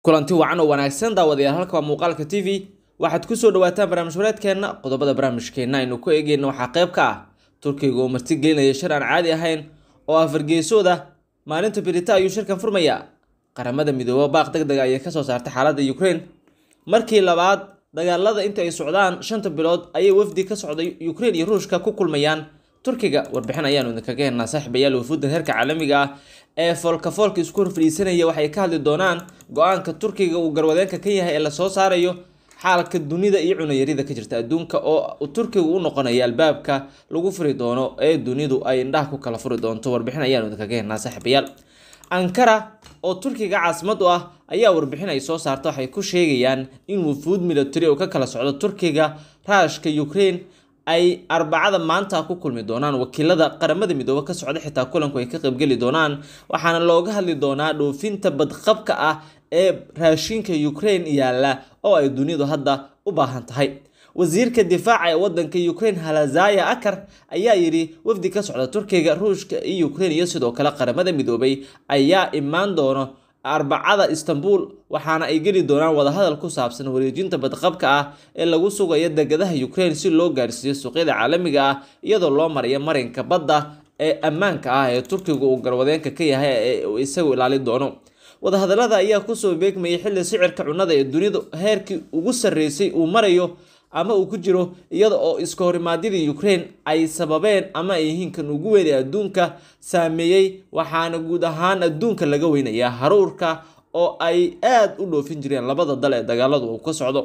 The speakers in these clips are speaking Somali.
kulanti wacan oo wanaagsan daawadayaal halka waa muuqaalka t v waxaad kusoo dhawaataan barnaamij wareedkeenna qodobada barnaamijkeenna aynu ku eegeyna waxaa qayb ka ah turkiga oo marti gelinaya shir aan caadi ahayn oo afargeesood ah maalinta birita ayuu shirkan furmayaa qaramada midoobe baaq deg dega ayay kasoo saartay xaaladda ukraine markii labaad dagaalada inta ay socdaan shanta bilood ayay wafdi ka socday ukraine iyo ruushka ku kulmayaan turkiga warbixin ayaanu idinkaga hennaa saaxiibayaal wafuudda heerka caalamiga ah ee foolka foolka isku hor fadhiisanaya waxay ka hadli doonaan go-aanka turkiga uu garwadeenka ka yahay ee lasoo saarayo xaalka dunida iyo cunayarida ka jirta adduunka oo turkiga u noqonaya albaabka lagu furi doono ee dunidu ay indhaha ku kala furi doonto warbixin ayaanu idinkaga hennaa saaxiibayaal ankara oo turkiga caasimad u ah ayaa warbixin ay soo saarta waxay ku sheegayaan in wufuud military oo ka kala socdo turkiga raashka ukraine ay arbacada maanta ku kulmi doonaan wakiilada qaramada midoobe ka socda xitaa kulanku ay ka qaybgeli doonaan waxaana looga hadli doonaa dhoofinta badqabka ah ee raashinka ukraine yaalla oo ay dunidu hadda u baahan tahay wasiirka difaaca ee wadanka ukraine halazaya akar ayaa yidhi wafdi ka socda turkiga ruushka iyo ukraine iyo sidoo kale qaramada midoobay ayaa imaan doono arbacada istanbul waxaana ay geli doonaan wadahadal ku saabsan wareejinta badqabka ah ee lagu sugayo degadaha ukraine si loo gaarsiiyo suuqyada caalamiga ah iyadoo loo marayo marinka badda ee ammaanka ah ee turkiga uu garwadeenka ka yahay ee isagu ilaalin doono wadahadalada ayaa kusoo beegmayay xilli sicirka cunnada ee dunidu heerkii ugu sarreysay uu marayo ama uu ku jiro iyada oo iska horimaadyadii ukraine ay sababeen ama ay yihiin kan ugu weyn ee adduunka saameeyey waxaana guud ahaan adduunka laga weynayaa haruurka oo ay aada u dhoofin jireen labada dal ee dagaaladu uu ka socdo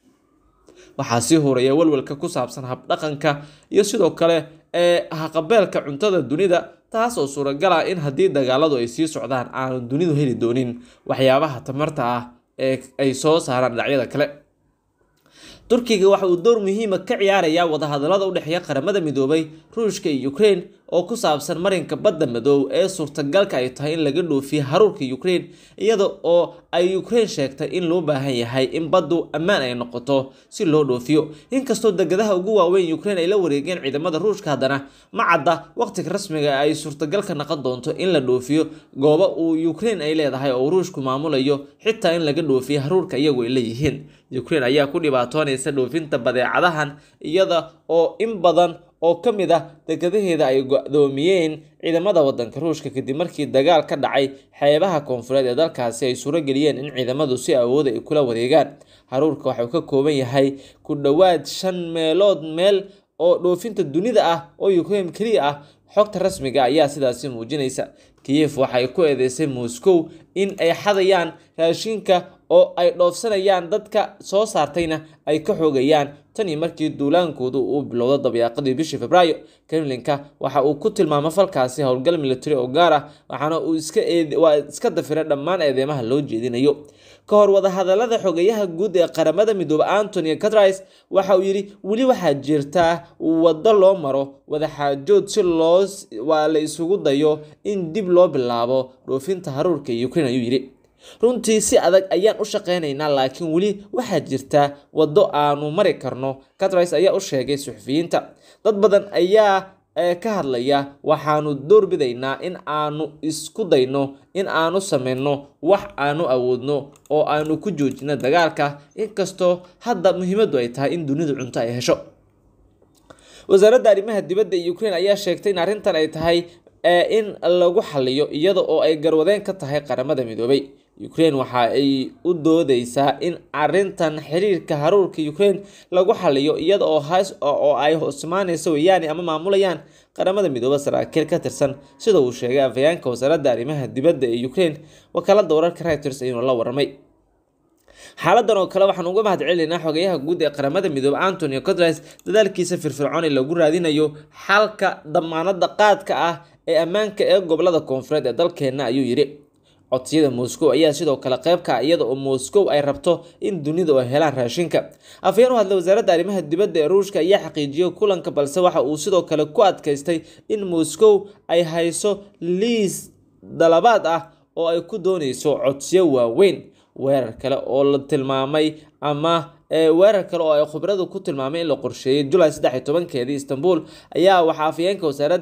waxaa sii horaya walwalka ku saabsan habdhaqanka iyo sidoo kale ee haqabeelka cuntada dunida taas oo suuragal ah in haddii dagaaladu ay sii socdaan aanu dunidu heli doonin waxyaabaha tamarta ah ee ay soo saaraan dhinacyada kale turkiga waxa uu door muhiima ka ciyaarayaa wadahadalada u dhexeeya qaramada midoobay ruushka iyo ukraine oo ku saabsan marinka badda madoob ee suurtagalka ay tahay in laga dhoofiyo haruurka ukraine iyada oo ay ukraine sheegtay in loo baahan yahay in baddu ammaan ay noqoto si loo dhoofiyo inkastoo degadaha ugu waaweyn ukraine ay la wareegeen ciidamada ruushka haddana ma cadda waqtiga rasmiga ay suurtagalka noqon doonto in la dhoofiyo goobo uu ukraine ay leedahay oo ruushku maamulayo xitaa in laga dhoofiyo haruurka iyagu ay leeyihiin ukraine ayaa ku dhibaatoonaysa dhoofinta badeecadahan iyada oo in badan oo ka mid ah degadaheeda ay go-doomiyeen ciidamada wadanka ruushka kadib markii dagaal ka dhacay xeebaha koonfureed ee dalkaasi ay suuro geliyeen in ciidamadu si awooda ay kula wareegaan haruurka waxa uu ka kooban yahay ku dhowaad shan meelood meel oo dhoofinta dunida ah oo ukraine keliya ah xogta rasmiga ayaa sidaasi muujinaysa kiyef waxay ku eedeysay moscow in ay xadayaan raashinka oo ay dhoofsanayaan dadka soo saartayna ay ka xoogayaan tan iyo markii duulaankoodu uu bilowdo dabyaaqadii bishii februaayo kremlinka waxa uu ku tilmaamay falkaasi howlgal military oo gaar ah waxaana uu waa iska dafira dhammaan eedeymaha loo jeedinayo ka hor wadahadalada xogeyaha guud ee qaramada midoobe antony catris waxa uu yidhi weli waxaa jirtaa waddo loo maro wadaxaajood si loo waa la isugu dayo in dib loo bilaabo dhoofinta haruurka ukraine ayuu yidhi runtii si adag ayaan u shaqeynaynaa laakiin weli waxaa jirta waddo aanu mari karno catris ayaa u sheegay suxufiyiinta dad badan ayaa ka hadlaya waxaanu doorbidaynaa in aanu isku dayno in aanu sameyno wax aanu awoodno oo aanu ku joojino dagaalka inkastoo hadda muhiimadu ay tahay in dunidu cunto ay hesho wasaaradda arrimaha dibadda ee ukraine ayaa sheegtay in arrintan ay tahay in lagu xaliyo iyada oo ay garwadeen ka tahay qaramada midoobay ukraine waxa ay u doodeysaa in arintan xiriirka haruurka ukraine lagu xaliyo iyada oo oo ay hosmaaneyso weyaani ama maamulayaan qaramada midoobe saraakiil ka tirsan sida uu sheegay afhayeenka wasaaradda arrimaha dibadda ee ukraine wakaalada wararka reuters ayuuna la waramay xaaladan oo kale waxaan uga mahad celinaynaa xogeyaha guud ee qaramada midoobe antonio cotris dadaalkiisa firfircoon ee lagu raadinayo xalka damaanada qaadka ah ee ammaanka ee gobolada koonfureed ee dalkeena ayuu yidhi codsiyada moscow ayaa sidoo kale qayb ka iyada oo moscow ay rabto in dunidu ay helaan raashinka afhayeen u hadlay wasaaradda arrimaha dibadda ee ruushka ayaa xaqiijiyay kulanka balse waxa uu sidoo kale ku adkaystay in moscow ay hayso liis dalabaad ah oo ay ku dooneyso codsiyo waaweyn weerar kale oo la tilmaamay ama weerar kale oo ay khubradu ku tilmaamay in la qorsheeyey julaay saddex iyo tobankeedii istanbul ayaa waxaa afhayeenka wasaaradda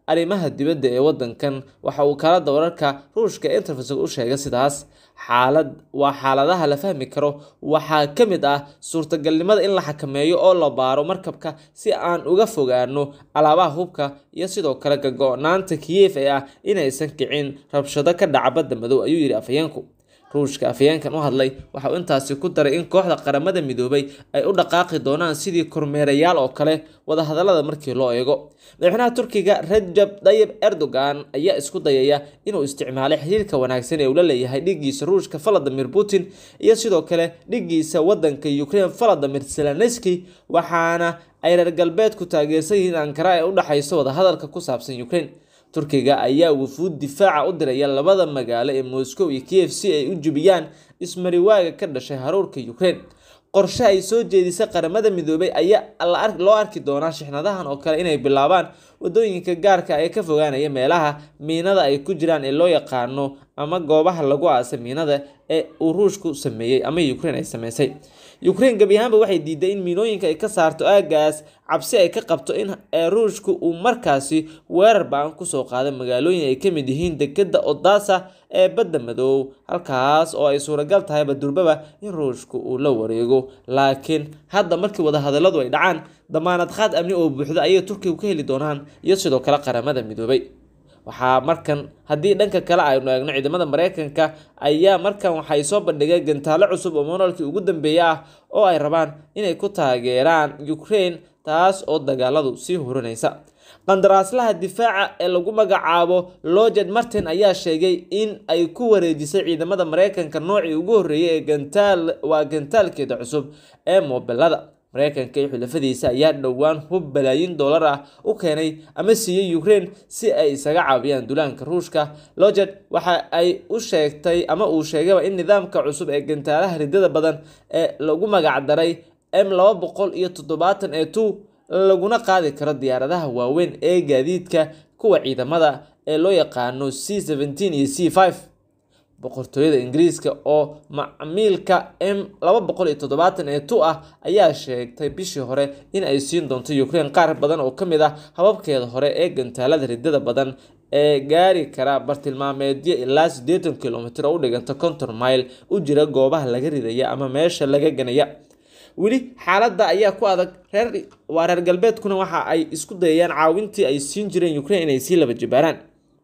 arrimaha dibadda ee wadankan waxa uu kaalada wararka ruushka ee interfax u sheegay sidaas xaalad waa xaaladaha la fahmi karo waxaa ka mid ah suurtagalnimada in la xakameeyo oo la baaro markabka si aan uga fogaano alaabaha hubka iyo sidoo kale gago-naanta kiyef ee ah inaysan kicin rabshado ka dhaca badda madow ayuu yidhi afhayeenku ruushka afhayeenkan u hadlay waxa uu intaasi ku daray in kooxda qaramada midoobay ay u dhaqaaqi doonaan sidii kormeerayaal oo kale wadahadalada markii loo eego madaxweynaha turkiga rajab dayib erdogan ayaa isku dayaya inuu isticmaalay xiriirka wanaagsan ee uu la leeyahay dhigiisa ruushka valadimir putin iyo sidoo kale dhigiisa wadanka ukraine valadimir zelenski waxaana ay reer galbeedku taageersan yihiin ankara ee u dhexayso wadahadalka ku saabsan ukraine turkiga ayaa wufuud difaaca u diraya labada magaalo ee moscow iyo kiev si ay u jebiyaan ismariwaaga ka dhashay haruurka ukraine qorshe ay soo jeedisay qaramada midoobay ayaa loo arki doonaa shixnadahan oo kale inay bilaabaan wadooyinka gaarka ee ka fogaanaya meelaha miinada ay ku jiraan ee loo yaqaano ama goobaha lagu aasa miinada ee uu ruushku sameeyey ama ukraine ay sameysay ukraine gebi ahaanba waxay diiday in miinooyinka ay ka saarto aagaas cabsi ay ka qabto in ruushku uu markaasi weerar ba-an kusoo qaaday magaalooyin ay kamid yihiin dekeda odasa ee badda madow halkaas oo ay suuragal tahayba durbaba in ruushku uu la wareego laakiin hadda markii wadahadaladu ay dhacaan damaanad qaad amni oo buuxda ayay turkigu ka heli doonaan iyo sidoo kale qaramada midoobay waxaa markan haddii dhanka kale aynu eegno ciidamada mareykanka ayaa markan waxay soo bandhigeen gantaalo cusub oo monolkii ugu dambeeya ah oo ay rabaan inay ku taageeraan ukraine taas oo dagaaladu sii hurinaysa qandaraaslaha difaaca ee lagu magacaabo loged martin ayaa sheegay in ay ku wareejisay ciidamada mareykanka noocii ugu horreeyay ee gantaal waa gantaalkeeda cusub ee mobilada mareykanka iyo xulafadiisa ayaa dhowaan hub balaayin dollar ah u keenay ama siiyey ukraine si ay isaga caawiyaan duulaanka ruushka loged waxa ay u sheegtay ama uu sheegayba in nidaamka cusub ee gantaalaha ridada badan ee lagu magacdaray m laba boqol iyo toddobaatan ee two laguna qaadi karo diyaaradaha waaweyn ee gaadiidka kuwa ciidamada ee loo yaqaano c seventeen iyo c five boqortooyada ingiriiska oo macmiilka m laba boqol iyo toddobaatan ee tu ah ayaa sheegtay bishii hore in ay siin doonto ukraine qaar badan oo ka mid ah hababkeeda hore ee gantaalada ridada badan ee gaari kara bartilmaameedyo ilaa siddeetan kilomitr oo u dhiganta konton mile u jira goobaha laga ridaya ama meesha laga ganaya weli xaaladda ayaa ku adag reer waa reer galbeedkuna waxa ay isku dayayaan caawintii ay siin jireen ukraine inay sii laba jibaaraan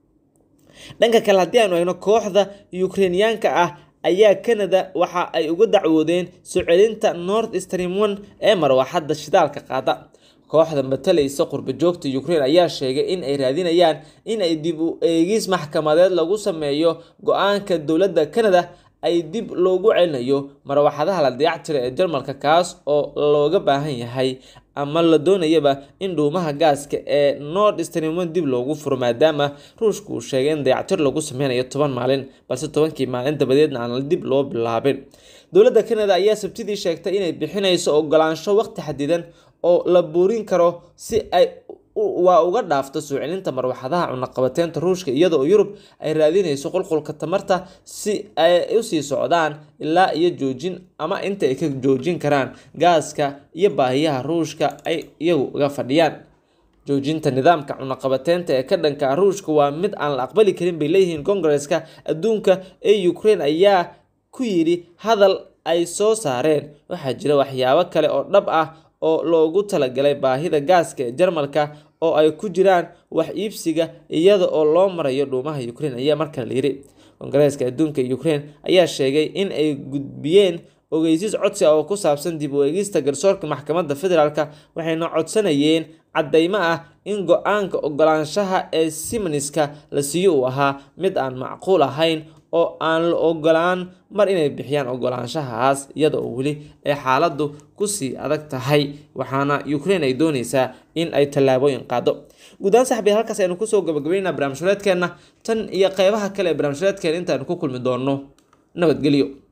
dhanka kale haddii aanu eegno kooxda ukrainiyaanka ah ayaa canada waxa ay uga dacwoodeen soo celinta north stream one ee marwaxadda shidaalka qaada kooxda matalaysa qurba joogta ukraine ayaa sheegay in ay raadinayaan in ay dib u eegis maxkamadeed lagu sameeyo go-aanka dowladda canada ay dib loogu celinayo marwaxadaha la dayactira ee jarmalka kaas oo looga baahan yahay ama la doonayaba in dhuumaha gaaska ee nord stream dib loogu furo maadaama ruushku uu sheegay in dayactir lagu sameynayo toban maalin balse tobankii maalin dabadeedna aan dib loo bilaabin dowladda canada ayaa sabtidii sheegtay inay bixinayso ogolaansho waqti xadidan oo la buurin karo si ay waa uga dhaafto soo celinta marwaxadaha cunaqabateynta ruushka iyada oo yurub ay raadinayso qulqulka tamarta si ay usii socdaan ilaa iyo joojin ama inta ay ka joojin karaan gaaska iyo baahiyaha ruushka ay iyagu uga fadhiyaan joojinta nidaamka cunaqabateynta ee ka dhanka ruushka waa mid aan la aqbali karin bay leeyihiin kongareska adduunka ee ukraine ayaa ku yidhi hadal ay soo saareen waxaa jira waxyaabo kale oo dhab ah oo loogu talagalay baahida gaaska ee jarmalka oo ay ku jiraan wax iibsiga iyada oo loo marayo dhuumaha ukraine ayaa markale la yiri kongareeska adduunka ukraine ayaa sheegay in ay gudbiyeen ogeysiis codsi ah oo ku saabsan dib u eegista garsoorka maxkamadda federaalk waxayna codsanayeen caddeymo ah in go-aanka ogolaanshaha ee simniska la siiyo uu ahaa mid aan macquul ahayn oo aan la ogolaan mar inay bixiyaan ogolaanshahaas iyada oo weli ay xaaladdu kusii adag tahay waxaana ukraine ay dooneysaa in ay tallaabooyin qaado guudahaan saxbiya halkaas aynu kusoo gabagabeynaa barnaamij hureedkeenna tan iyo qeybaha kale ee barnaamij hureedkeena intaaynu ku kulmi doonno nabadgelyo